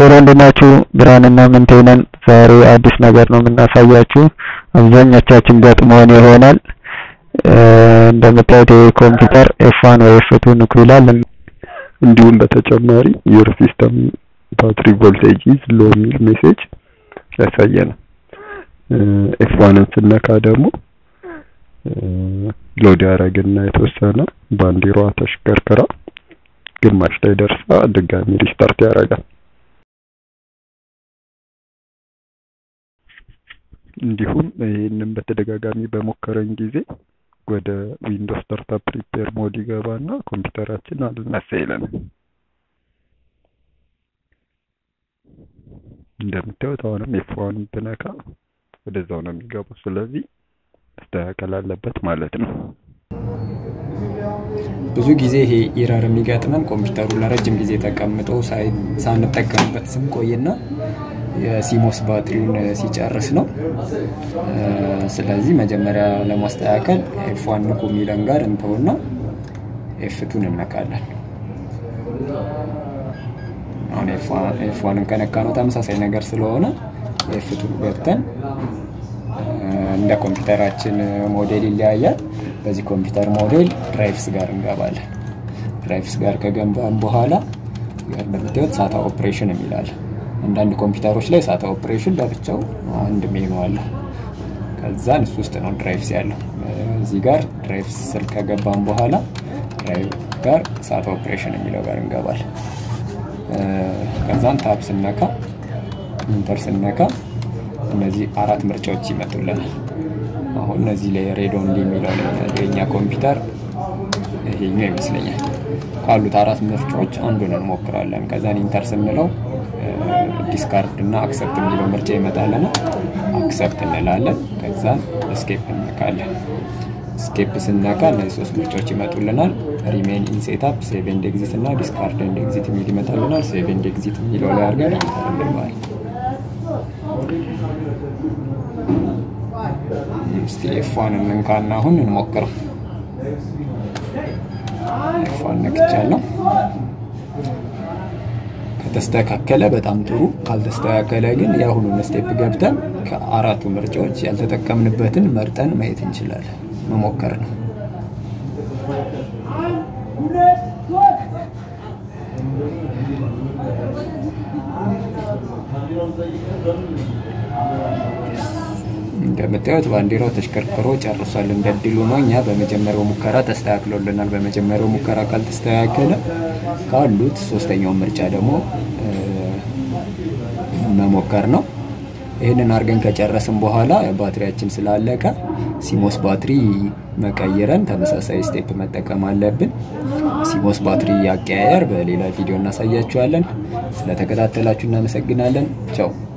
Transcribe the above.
ሄሎ እንድናችሁ ብርሃንና ምንቴነን ዛሬ አዲስ ነገር ነው የምናሳያችሁ። አብዛኞቻችን ገጥሞን ይሆናል። እንደምታዩት ይሄ ኮምፒውተር ኤፍ1 ወይ ኤፍ2 ንኩ ይላል። እንዲሁም በተጨማሪ ዩር ሲስተም ባትሪ ቮልቴጅ ኢዝ ሎ የሚል ሜሴጅ ያሳየናል። ኤፍ1ን ስነካ ደግሞ ሎድ ያደረግና የተወሰነ ባንዲራዋ ተሽከርክራ ግማሽ ላይ ደርሳ ድጋሚ ሪስታርት ያደርጋል። እንዲሁም ይህንን በተደጋጋሚ በሞከረን ጊዜ ወደ ዊንዶውስ ስታርታፕ ሪፔር ሞድ ይገባና ኮምፒውተራችን አልነሳ ይለናል። እንደምታዩት አሁንም ኤፍ1 ብነካ ወደዛው ነው የሚገባው። ስለዚህ መስተካከል አለበት ማለት ነው። ብዙ ጊዜ ይሄ ኢረር የሚገጥመን ኮምፒውተሩ ለረጅም ጊዜ ተቀምጦ ሳንጠቀምበት ስንቆይና የሲሞስ ባትሪውን ሲጨርስ ነው። ስለዚህ መጀመሪያ ለማስተካከል ኤፍ1 ንኩ የሚለን ጋር እንተውና ኤፍቱን እነካለን። አሁን ኤፍ1ን ከነካ ነው ተመሳሳይ ነገር ስለሆነ ኤፍቱን ገብተን እንደ ኮምፒውተራችን ሞዴል ይለያያል። በዚህ ኮምፒውተር ሞዴል ድራይቭስ ጋር እንገባለን። ድራይቭስ ጋር ከገባን በኋላ እንደምታዩት ሳታ ኦፕሬሽን የሚላል አንዳንድ ኮምፒውተሮች ላይ ሳታ ኦፕሬሽን ለብቻው አንድ ሜኑ አለው። ከዛን እሱ ውስጥ ነው ድራይቭስ ያለው። እዚህ ጋር ድራይቭስ ስር ከገባን በኋላ ድራይቭ ጋር ሳታ ኦፕሬሽን የሚለው ጋር እንገባለን። ከዛን ታብ ስነካ ኢንተር ስነካ እነዚህ አራት ምርጫዎች ይመጡልናል። አሁን እነዚህ ላይ ሬድ ኦንሊ የሚለው ላይ የኛ ኮምፒውተር ይሄኛው ይመስለኛል። ካሉት አራት ምርጫዎች አንዱን እንሞክራለን። ከዛን ኢንተር ስንለው ዲስካርድ እና አክሰፕት የሚለው ምርጫ ይመጣልና አክሰፕት እንላለን። ከዛን ስኬፕ እንነካለን። ስኬፕ ስነካ እነዚህ ሶስት ምርጫዎች ይመጡልናል። ሪሜን ኢን ሴታፕ፣ ሴቭ ኤንድ ኤግዚት እና ዲስካርድ ኤንድ ኤግዚት የሚል ይመጣልናል። ሴቭ ኤንድ ኤግዚት የሚለው ላይ አድርገን ኢንተር እንለዋለን። እስቲ ኤፏን እንንካና አሁን እንሞክረው። ኤፏን ነክቻለሁ። ከተስተካከለ በጣም ጥሩ፣ ካልተስተካከለ ግን የአሁኑን ስቴፕ ገብተን ከአራቱ ምርጫዎች ያልተጠቀምንበትን መርጠን ማየት እንችላለን። መሞከር ነው። እንደምታዩት ባንዲራው ተሽከርክሮ ጨርሷል። እንደ ድሉ ነው። እኛ በመጀመሪያው ሙከራ ተስተካክሎልናል። በመጀመሪያው ሙከራ ካልተስተካከለ ካሉት ሶስተኛውን ምርጫ ደግሞ መሞከር ነው። ይህንን አድርገን ከጨረስን በኋላ ባትሪያችን ስላለቀ ሲሞስ ባትሪ መቀየረን ተመሳሳይ ስቴፕ መጠቀም አለብን። ሲሞስ ባትሪ አቀያየር በሌላ ቪዲዮ እናሳያችኋለን። ስለተከታተላችሁ እናመሰግናለን። ቻው